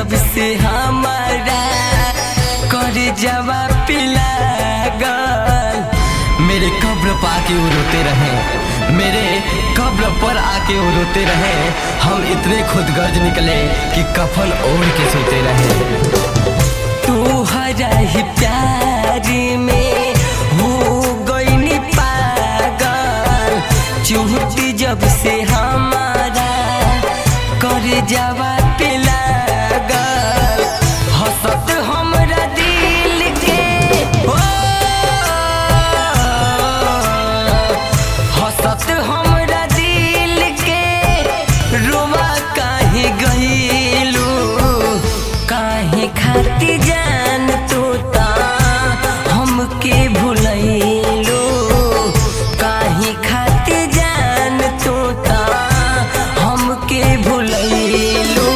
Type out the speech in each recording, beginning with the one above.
जब से हमारा कर जवा पिला गल मेरे कब्र पर आके वो रोते रहे मेरे कब्र पर आके वो रोते रहे हम इतने खुदगर्ज निकले कि कफन ओढ़ के सोते रहे तू हरा ही प्यार में हो गई पागल चूहती जब से हमारा कर जावा पिला गल हसत हमरा दिल के हो हसत हमरा दिल के रोमा काहे गईलू काहे खाती जान तू ता हमके भुलैलू काहे खाती जान तू ता हमके भुलैलू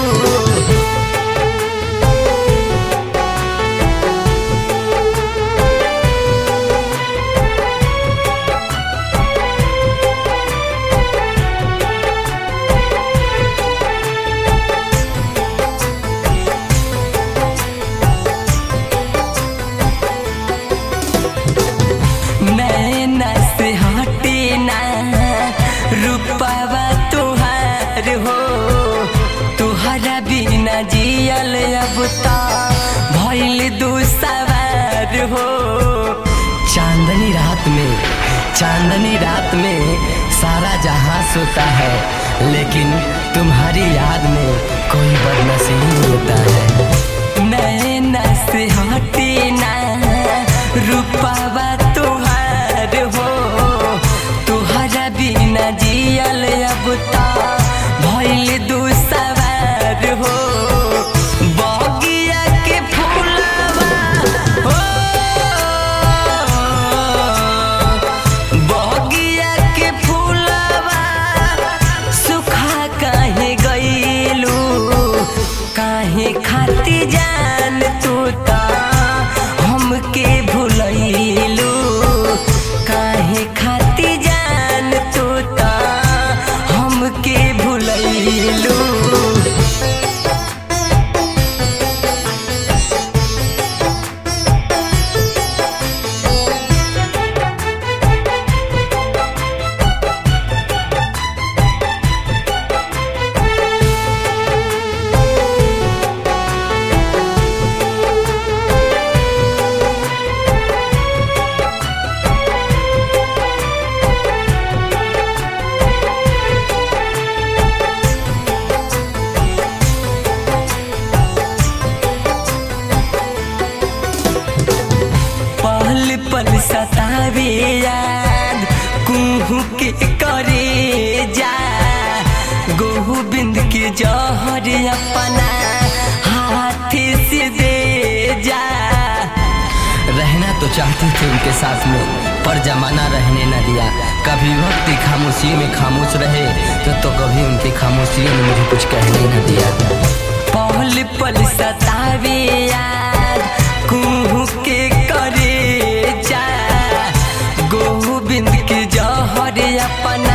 नैना से हटे ना रूपावा तुहार हो तुहरा बिना जियल अब ता भइल दू सवार हो चांदनी रात में चांदनी रात में सारा जहां सोता है लेकिन तुम्हारी याद में कोई बदनसीब होता है नैना से हटे ना रूपावा तुहार हो तुहरा बिना जियल अब ता भइल दू सवार हो बगिया के फूलवा हो बगिया के फूलवा सुखा काहे गईलू काहे खाती जान तू ता हमके भुलैलू काहे खाती जान तू ता हमके भुलैलू पल पल सतावे याद कुहू के करे जा गोविंद के जहर अपना हाथ से दे जा रहना तो चाहती थी उनके साथ में पर जमाना रहने न दिया कभी वक्त खामोशी में खामोश रहे तो तो कभी उनकी खामोशियों ने मुझे कुछ कहने न दिया पल पल सतावे याद कुहू के करे जा गोविंद के जहर अपन